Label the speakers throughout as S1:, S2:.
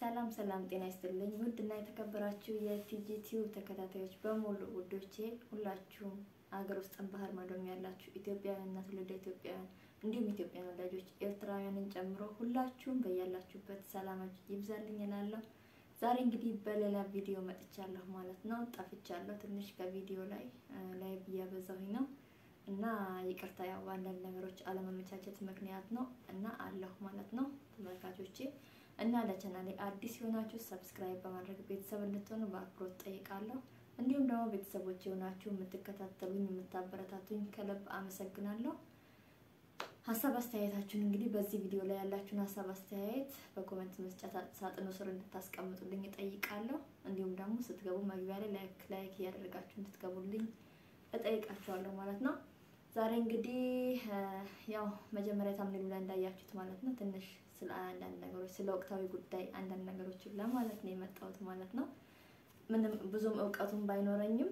S1: ሰላም ሰላም፣ ጤና ይስጥልኝ ውድ እና የተከበራችሁ የቲጂ ቲዩብ ተከታታዮች በሙሉ ውዶቼ፣ ሁላችሁም አገር ውስጥም ባህር ማዶም ያላችሁ ኢትዮጵያውያን እና ትውልደ ኢትዮጵያውያን እንዲሁም ኢትዮጵያን ወዳጆች ኤርትራውያንን ጨምሮ ሁላችሁም በያላችሁበት ሰላማችሁ ይብዛልኝ እላለሁ። ዛሬ እንግዲህ በሌላ ቪዲዮ መጥቻለሁ ማለት ነው። ጠፍቻለሁ ትንሽ ከቪዲዮ ላይ ላይ እያበዛሁኝ ነው እና ይቅርታ፣ ያው አንዳንድ ነገሮች አለመመቻቸት ምክንያት ነው እና አለሁ ማለት ነው ተመልካቾቼ እና ለቻናሌ አዲስ የሆናችሁ ሰብስክራይብ በማድረግ ቤተሰብ እንድትሆኑ በአክብሮት ጠይቃለሁ። እንዲሁም ደግሞ ቤተሰቦች የሆናችሁ የምትከታተሉኝ የምታበረታቱኝ ከልብ አመሰግናለሁ። ሀሳብ አስተያየታችሁን እንግዲህ በዚህ ቪዲዮ ላይ ያላችሁን ሀሳብ አስተያየት በኮሜንት መስጫ ሳጥኑ ስር እንድታስቀምጡልኝ እጠይቃለሁ። እንዲሁም ደግሞ ስትገቡ መግቢያ ላይ ላይክ ላይክ እያደረጋችሁ እንድትገቡልኝ እጠይቃችኋለሁ ማለት ነው። ዛሬ እንግዲህ ያው መጀመሪያ ታምኔሉ ላይ እንዳያችሁት ማለት ነው ትንሽ ስለ አንዳንድ ነገሮች ስለ ወቅታዊ ጉዳይ አንዳንድ ነገሮችን ለማለት ነው የመጣሁት ማለት ነው። ምንም ብዙም እውቀቱን ባይኖረኝም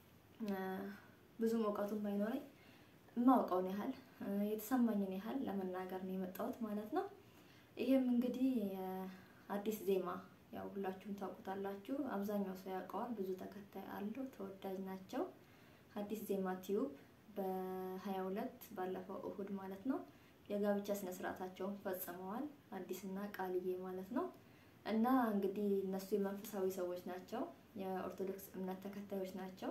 S1: ብዙም እውቀቱን ባይኖረኝ የማውቀውን ያህል የተሰማኝን ያህል ለመናገር ነው የመጣሁት ማለት ነው። ይሄም እንግዲህ አዲስ ዜማ ያው ሁላችሁም ታውቁታላችሁ። አብዛኛው ሰው ያውቀዋል። ብዙ ተከታይ አለው። ተወዳጅ ናቸው። አዲስ ዜማ ቲዩብ በሀያ ሁለት ባለፈው እሁድ ማለት ነው የጋብቻ ስነ ስርዓታቸውን ፈጽመዋል። አዲስና ቃልዬ ማለት ነው። እና እንግዲህ እነሱ የመንፈሳዊ ሰዎች ናቸው። የኦርቶዶክስ እምነት ተከታዮች ናቸው።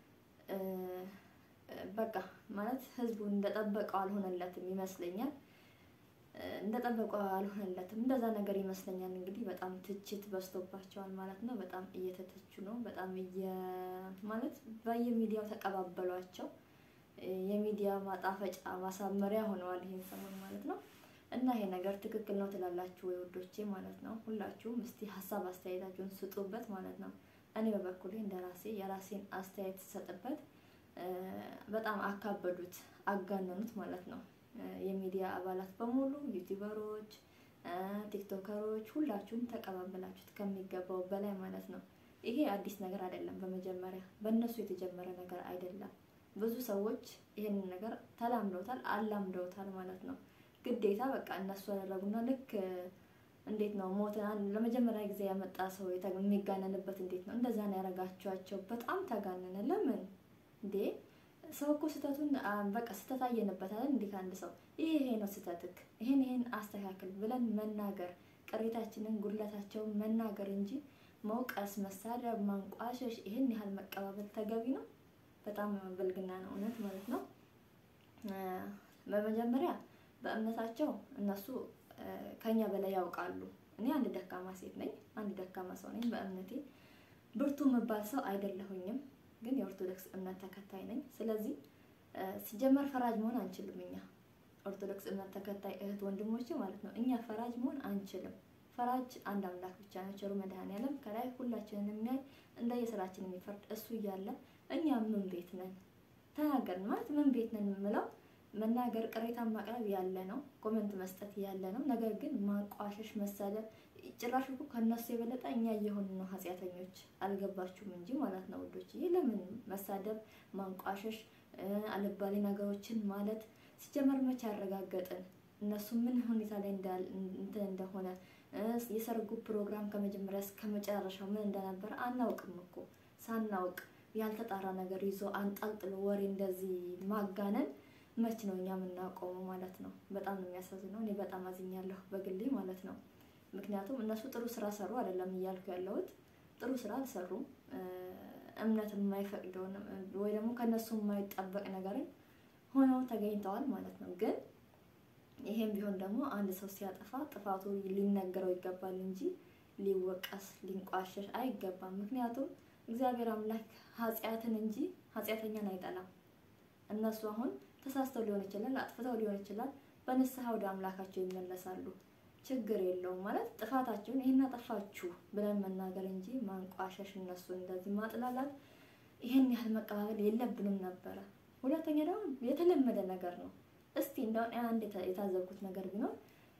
S1: በቃ ማለት ህዝቡ እንደጠበቀው አልሆነለትም ይመስለኛል። እንደጠበቀው አልሆነለትም እንደዛ ነገር ይመስለኛል። እንግዲህ በጣም ትችት በዝቶባቸዋል ማለት ነው። በጣም እየተተቹ ነው። በጣም እየ ማለት በየሚዲያው ተቀባበሏቸው። የሚዲያ ማጣፈጫ ማሳመሪያ ሆነዋል ይሄን ሰሞን ማለት ነው። እና ይሄ ነገር ትክክል ነው ትላላችሁ ወይ ውዶቼ ማለት ነው። ሁላችሁም እስቲ ሀሳብ አስተያየታችሁን ስጡበት ማለት ነው። እኔ በበኩሌ እንደራሴ የራሴን አስተያየት ስሰጥበት በጣም አካበዱት፣ አጋነኑት ማለት ነው። የሚዲያ አባላት በሙሉ ዩቲዩበሮች፣ ቲክቶከሮች ሁላችሁም ተቀባበላችሁት ከሚገባው በላይ ማለት ነው። ይሄ አዲስ ነገር አይደለም። በመጀመሪያ በእነሱ የተጀመረ ነገር አይደለም። ብዙ ሰዎች ይህንን ነገር ተላምደውታል፣ አላምደውታል ማለት ነው። ግዴታ በቃ እነሱ ያደረጉና ልክ እንዴት ነው ሞትን ለመጀመሪያ ጊዜ ያመጣ ሰው የሚጋነንበት እንዴት ነው? እንደዛ ነው ያደረጋችኋቸው። በጣም ተጋነነ። ለምን እንዴ? ሰው እኮ ስህተቱን በቃ ስህተት አየንበት አይደል? እንዴት አንድ ሰው ይሄ ይሄ ነው ስህተትክ፣ ይሄን ይሄን አስተካክል ብለን መናገር፣ ቅሬታችንን ጉድለታቸውን መናገር እንጂ መውቀስ፣ መሳደብ፣ ማንቋሸሽ፣ ይሄን ያህል መቀባበል ተገቢ ነው? በጣም ብልግና ነው እውነት ማለት ነው። በመጀመሪያ በእምነታቸው እነሱ ከኛ በላይ ያውቃሉ። እኔ አንድ ደካማ ሴት ነኝ፣ አንድ ደካማ ሰው ነኝ። በእምነቴ ብርቱ የምባል ሰው አይደለሁኝም፣ ግን የኦርቶዶክስ እምነት ተከታይ ነኝ። ስለዚህ ሲጀመር ፈራጅ መሆን አንችልም። እኛ ኦርቶዶክስ እምነት ተከታይ እህት ወንድሞቼ ማለት ነው፣ እኛ ፈራጅ መሆን አንችልም። ፈራጅ አንድ አምላክ ብቻ ነው፣ ቸሩ መድኃኔዓለም ከላይ ሁላችንን የሚያይ እንደየስራችን የሚፈርድ እሱ እያለ እኛ ምን ቤት ነን? ተናገርን ማለት ምን ቤት ነን የምለው መናገር ቅሬታ ማቅረብ ያለ ነው። ኮመንት መስጠት ያለ ነው። ነገር ግን ማንቋሸሽ፣ መሳደብ ጭራሽ እኮ ከነሱ የበለጠ እኛ እየሆን ነው ኃጢአተኞች። አልገባችሁም እንጂ ማለት ነው ውዶች። ይህ ለምን መሳደብ፣ ማንቋሸሽ፣ አልባሌ ነገሮችን ማለት ሲጀመር መቼ ያረጋገጥን እነሱ ምን ሁኔታ ላይ እንትን እንደሆነ የሰርጉ ፕሮግራም ከመጀመሪያ እስከ መጨረሻው ምን እንደነበር አናውቅም እኮ ሳናውቅ ያልተጣራ ነገር ይዞ አንጠልጥሎ ወሬ እንደዚህ ማጋነን መች ነው እኛ የምናቆመው ማለት ነው። በጣም ነው የሚያሳዝነው። እኔ በጣም አዝኛለሁ በግሌ ማለት ነው። ምክንያቱም እነሱ ጥሩ ስራ ሰሩ አይደለም እያልኩ ያለሁት ጥሩ ስራ አልሰሩም። እምነት የማይፈቅደውን ወይ ደግሞ ከእነሱ የማይጠበቅ ነገርን ሆነው ተገኝተዋል ማለት ነው። ግን ይሄም ቢሆን ደግሞ አንድ ሰው ሲያጠፋ ጥፋቱ ሊነገረው ይገባል እንጂ ሊወቀስ ሊንቋሸሽ አይገባም። ምክንያቱም እግዚአብሔር አምላክ ኃጢአትን እንጂ ኃጢአተኛን አይጠላም። እነሱ አሁን ተሳስተው ሊሆን ይችላል፣ አጥፍተው ሊሆን ይችላል። በንስሐ ወደ አምላካቸው ይመለሳሉ። ችግር የለውም ማለት ጥፋታቸውን ይሄን አጠፋችሁ ብለን መናገር እንጂ ማንቋሸሽ፣ እነሱ እንደዚህ ማጥላላት፣ ይሄን ያህል መቀባበል የለብንም ነበረ። ሁለተኛ ደግሞ የተለመደ ነገር ነው። እስቲ እንደውን አንድ የታዘብኩት ነገር ቢኖር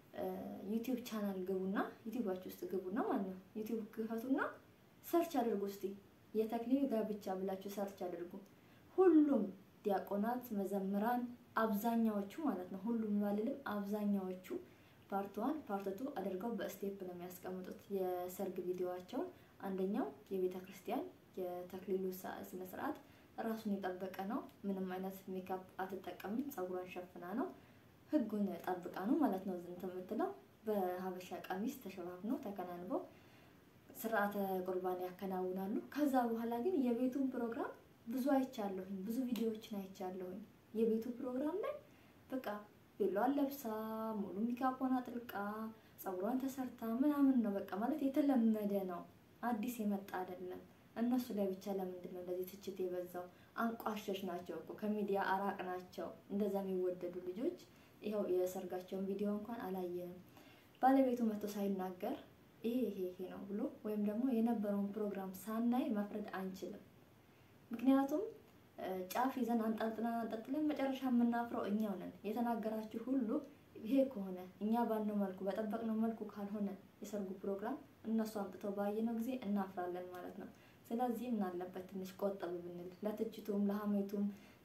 S1: ዩቲዩብ ቻናል ግቡና ዩቲዩባችሁ ውስጥ ግቡና ማለት ነው ዩቲዩብ ክፈቱና ሰርች አድርጉ። እስቲ የተክሊል ጋብቻ ብላችሁ ሰርች አድርጉ። ሁሉም ዲያቆናት፣ መዘምራን አብዛኛዎቹ ማለት ነው ሁሉም ባልልም አብዛኛዎቹ ፓርት ዋን ፓርት ቱ አድርገው በስቴፕ ነው የሚያስቀምጡት የሰርግ ቪዲዮዋቸውን። አንደኛው የቤተ ክርስቲያን የተክሊሉ ስነ ስርዓት ራሱን የጠበቀ ነው። ምንም አይነት ሜካፕ አትጠቀምም። ፀጉሯን ሸፍና ነው ህጉን ጠብቃ ነው ማለት ነው ዝንት የምትለው በሀበሻ ቀሚስ ተሸፋፍነው ተከናንበው ስርዓተ ቁርባን ያከናውናሉ። ከዛ በኋላ ግን የቤቱን ፕሮግራም ብዙ አይቻለሁኝ፣ ብዙ ቪዲዮዎችን አይቻለሁኝ። የቤቱ ፕሮግራም ላይ በቃ ቤሏን ለብሳ ሙሉ ሜካፑን አጥልቃ ፀጉሯን ተሰርታ ምናምን ነው በቃ ማለት የተለመደ ነው፣ አዲስ የመጣ አይደለም። እነሱ ላይ ብቻ ለምንድን ነው እንደዚህ ትችት የበዛው? አንቋሸሽ ናቸው እኮ ከሚዲያ አራቅ ናቸው። እንደዛ የሚወደዱ ልጆች ይኸው የሰርጋቸውን ቪዲዮ እንኳን አላየንም። ባለቤቱ መጥቶ ሳይናገር ይሄ ይሄ ይሄ ነው ብሎ ወይም ደግሞ የነበረውን ፕሮግራም ሳናይ መፍረድ አንችልም። ምክንያቱም ጫፍ ይዘን አንጠልጥለን አንጠልጥለን መጨረሻ የምናፍረው እኛው ነን። የተናገራችሁ ሁሉ ይሄ ከሆነ እኛ ባልነው መልኩ በጠበቅነው መልኩ ካልሆነ የሰርጉ ፕሮግራም እነሱ አምጥተው ባየነው ጊዜ እናፍራለን ማለት ነው። ስለዚህ ምን አለበት ትንሽ ቆጠብ ብንል፣ ለትችቱም ለሀሜቱም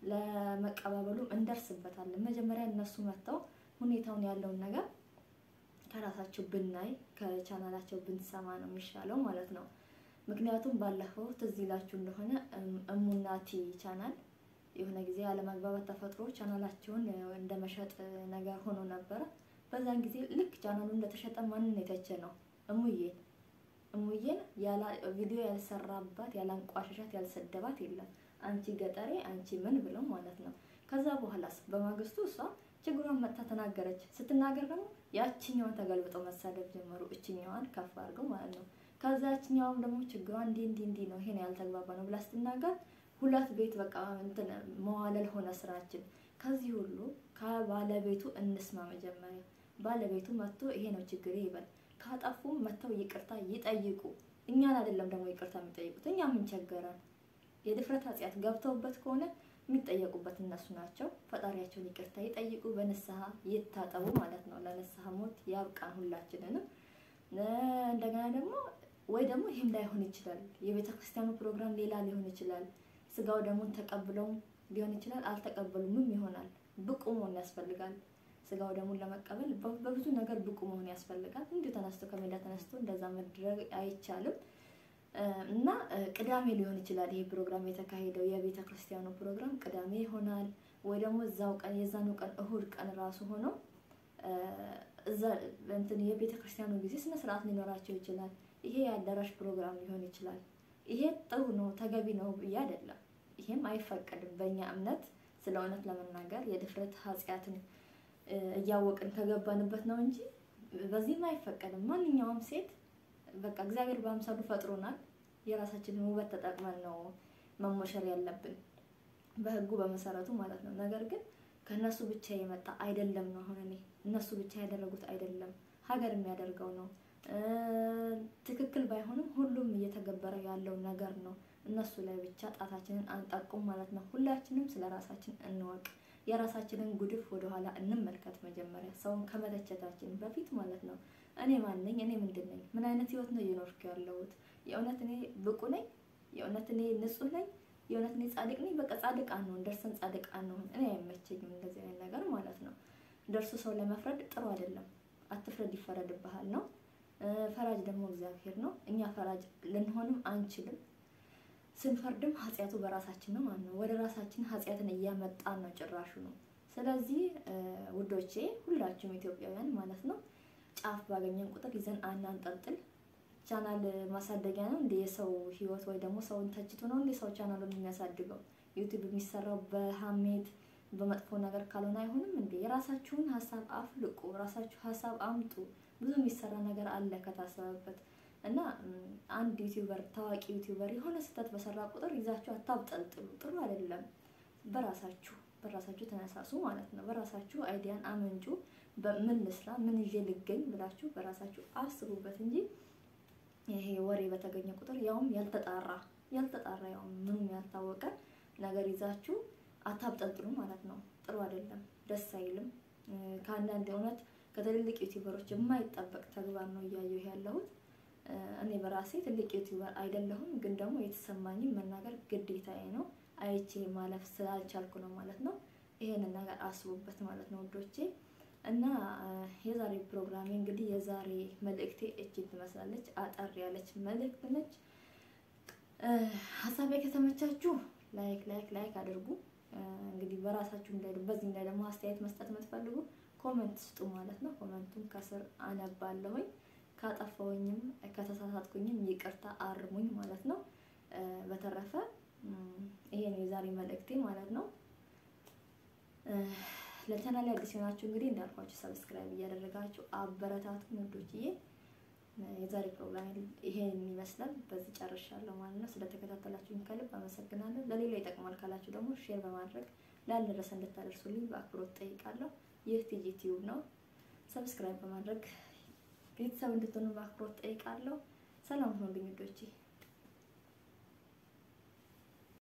S1: ለመቀባበሉም እንደርስበታለን። መጀመሪያ እነሱ መጥተው ሁኔታውን ያለውን ነገር ከራሳቸው ብናይ ከቻናላቸው ብንሰማ ነው የሚሻለው ማለት ነው። ምክንያቱም ባለፈው ትዝ ይላችሁ እንደሆነ እሙናቲ ቻናል የሆነ ጊዜ አለመግባባት ተፈጥሮ ቻናላቸውን እንደ መሸጥ ነገር ሆኖ ነበረ። በዛን ጊዜ ልክ ቻናሉ እንደተሸጠ ማንን የተቸ ነው? እሙዬን እሙዬን ቪዲዮ ያልሰራባት ያላንቋሸሻት ያልሰደባት የለም። አንቺ ገጠሬ አንቺ ምን ብለው ማለት ነው። ከዛ በኋላስ በማግስቱ እሷ ችግሯን መጥታ ተናገረች። ስትናገር ደግሞ ያችኛዋን ተገልብጠው መሳደብ ጀመሩ። እችኛዋን ከፍ አድርገው ማለት ነው። ከዛ ያችኛዋም ደግሞ ችግሯ እንዲህ እንዲህ እንዲህ ነው ይሄን ያልተግባባ ነው ብላ ስትናገር ሁለት ቤት በቃ እንትን መዋለል ሆነ ስራችን። ከዚህ ሁሉ ከባለቤቱ እንስማ መጀመሪያ። ባለቤቱ መጥቶ ይሄ ነው ችግሬ ይበል። ካጠፉም መጥተው ይቅርታ ይጠይቁ። እኛን አይደለም ደግሞ ይቅርታ የሚጠይቁት። እኛ ምን ቸገረን? የድፍረት ኃጢአት ገብተውበት ከሆነ የሚጠየቁበት እነሱ ናቸው። ፈጣሪያቸውን ይቅርታ ይጠይቁ፣ በንስሐ ይታጠቡ ማለት ነው። ለንስሐ ሞት ያብቃን ሁላችንንም። እንደገና ደግሞ ወይ ደግሞ ይህም ላይሆን ይችላል። የቤተ ክርስቲያኑ ፕሮግራም ሌላ ሊሆን ይችላል። ስጋው ደግሞ ተቀብለውም ሊሆን ይችላል። አልተቀበሉምም ይሆናል። ብቁ መሆን ያስፈልጋል። ስጋው ደግሞ ለመቀበል በብዙ ነገር ብቁ መሆን ያስፈልጋል። እንዲሁ ተነስቶ ከሜዳ ተነስቶ እንደዛ መድረግ አይቻልም። እና ቅዳሜ ሊሆን ይችላል ይሄ ፕሮግራም የተካሄደው የቤተ ክርስቲያኑ ፕሮግራም ቅዳሜ ይሆናል። ወይ ደግሞ እዛው ቀን የዛኑ ቀን እሁድ ቀን ራሱ ሆኖ እዛ እንትን የቤተ ክርስቲያኑ ጊዜ ስነ ስርዓት ሊኖራቸው ይችላል። ይሄ የአዳራሽ ፕሮግራም ሊሆን ይችላል። ይሄ ጥሩ ነው ተገቢ ነው ብዬ አይደለም። ይሄም አይፈቀድም በእኛ እምነት። ስለ እውነት ለመናገር የድፍረት ኃጢአትን እያወቅን ከገባንበት ነው እንጂ በዚህም አይፈቀድም። ማንኛውም ሴት በቃ እግዚአብሔር በአምሳሉ ፈጥሮናል። የራሳችንን ውበት ተጠቅመን ነው መሞሸር ያለብን በህጉ በመሰረቱ ማለት ነው። ነገር ግን ከእነሱ ብቻ የመጣ አይደለም ነው። አሁን እኔ እነሱ ብቻ ያደረጉት አይደለም፣ ሀገር የሚያደርገው ነው። ትክክል ባይሆንም ሁሉም እየተገበረ ያለው ነገር ነው። እነሱ ላይ ብቻ ጣታችንን አንጠቁም ማለት ነው። ሁላችንም ስለ ራሳችን እንወቅ። የራሳችንን ጉድፍ ወደኋላ እንመልከት። መጀመሪያ ሰውን ከመተቸታችን በፊት ማለት ነው። እኔ ማን ነኝ? እኔ ምንድን ነኝ? ምን አይነት ህይወት ነው እየኖርኩ ያለሁት? የእውነት እኔ ብቁ ነኝ? የእውነት እኔ ንጹህ ነኝ? የእውነት እኔ ጻድቅ ነኝ? በቃ ጻድቅ አንሆን፣ ደርሰን ጻድቅ አንሆን። እኔ አይመቸኝም እንደዚህ አይነት ነገር ማለት ነው። ደርሶ ሰው ለመፍረድ ጥሩ አይደለም። አትፍረድ ይፈረድብሃል ነው። ፈራጅ ደግሞ እግዚአብሔር ነው። እኛ ፈራጅ ልንሆንም አንችልም። ስንፈርድም ኃጢአቱ በራሳችን ነው ማለት ነው። ወደ ራሳችን ኃጢአትን እያመጣን ነው ጭራሹ ነው። ስለዚህ ውዶቼ ሁላችሁም ኢትዮጵያውያን ማለት ነው ጫፍ ባገኘን ቁጥር ይዘን አናንጠልጥል። ቻናል ማሳደጊያ ነው እንደ የሰው ህይወት ወይ ደግሞ ሰውን ተችቶ ነው እንደ ሰው ቻናሉን የሚያሳድገው። ዩቲዩብ የሚሰራው በሀሜት በመጥፎ ነገር ካልሆነ አይሆንም እንዴ? የራሳችሁን ሀሳብ አፍልቁ፣ ራሳችሁ ሀሳብ አምጡ። ብዙ የሚሰራ ነገር አለ ከታሰበበት እና አንድ ዩቲዩበር ታዋቂ ዩቲዩበር የሆነ ስህተት በሰራ ቁጥር ይዛችሁ አታብጠልጥሉ። ጥሩ አይደለም። በራሳችሁ በራሳችሁ ተነሳሱ ማለት ነው። በራሳችሁ አይዲያን አመንጩ። ምን ልስራ፣ ምን ይዤ ልገኝ ብላችሁ በራሳችሁ አስቡበት እንጂ ይሄ ወሬ በተገኘ ቁጥር ያውም ያልተጣራ ያልተጣራ ያውም ምኑም ያልታወቀ ነገር ይዛችሁ አታብጠልጥሉ ማለት ነው። ጥሩ አይደለም፣ ደስ አይልም። ከአንዳንድ እውነት ከትልልቅ ዩቲዩበሮች የማይጠበቅ ተግባር ነው እያየሁ ያለሁት። እኔ በራሴ ትልቅ ዩቲዩበር አይደለሁም፣ ግን ደግሞ የተሰማኝን መናገር ግዴታዬ ነው። አይቼ ማለፍ ስላልቻልኩ ነው ማለት ነው። ይሄንን ነገር አስቡበት ማለት ነው ውዶቼ። እና የዛሬ ፕሮግራሜ እንግዲህ የዛሬ መልእክቴ እጅግ ትመስላለች። አጠር ያለች መልእክት ነች። ሀሳቤ ከተመቻችሁ ላይክ ላይክ ላይክ አድርጉ። እንግዲህ በራሳችሁ እንዳይሉ በዚህ ላይ ደግሞ አስተያየት መስጠት የምትፈልጉ ኮመንት ስጡ ማለት ነው። ኮመንቱን ከስር አነባለሁኝ። ካጠፋሁኝም ከተሳሳትኩኝም ይቅርታ አርሙኝ ማለት ነው። በተረፈ ይሄ ነው የዛሬ መልእክቴ ማለት ነው። ለቻናል አዲስ የሆናችሁ እንግዲህ እንዳልኳችሁ ሰብስክራይብ እያደረጋችሁ አበረታቱ ወንዶችዬ። የዛሬ ፕሮግራም ይሄን ይመስላል። በዚህ ጨርሻለሁ ማለት ነው። ስለተከታተላችሁኝ ከልብ አመሰግናለሁ። ለሌላ ይጠቅማል ካላችሁ ደግሞ ሼር በማድረግ ላልደረሰ እንድታደርሱልኝ በአክብሮት ጠይቃለሁ። ይህ ቲጂ ቲዩብ ነው። ሰብስክራይብ በማድረግ ቤተሰብ እንድትሆኑ በአክብሮት ጠይቃለሁ። ሰላም ሁኑልኝ ውዶቼ።